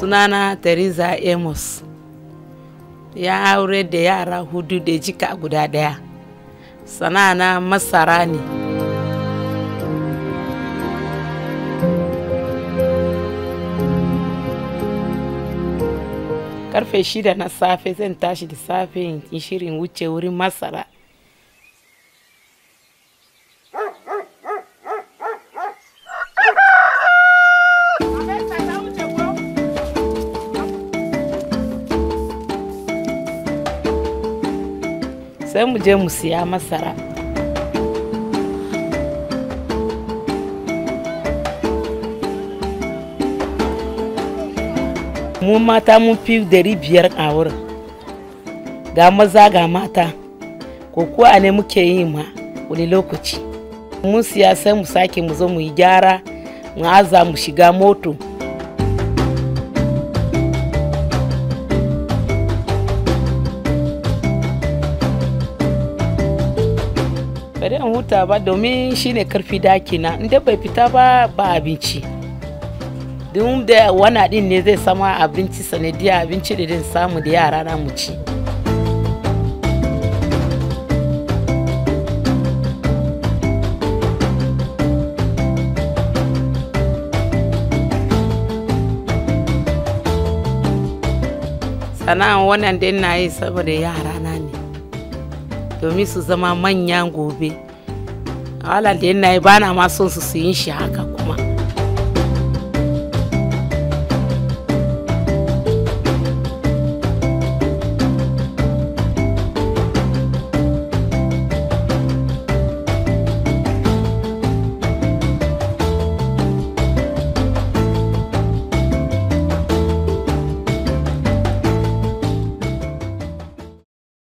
sunana Teresa Amos ya aure da yara hudu da jika guda daya sana'ana masara ne karfe shida na safe zan tashi da safe in shirin wuce wurin masara sai mu je mu siya masara mu mata mun fi dari biyar a wurin ga maza ga mata ko kuwa ne muke yi ma wani lokaci mun siya sai mu sake mu zo mu yi gyara mu aza mu shiga moto bari in huta ba domin shine karfi dakina inda bai fita ba ba abinci duk da wana din ne zai sama abinci sanadiyar abinci da zai samu da yara na mu ci sana'an wannan dai na yi saboda yara na ne domin su zama manyan gobe halan da yana yi bana ma son su su yin shi haka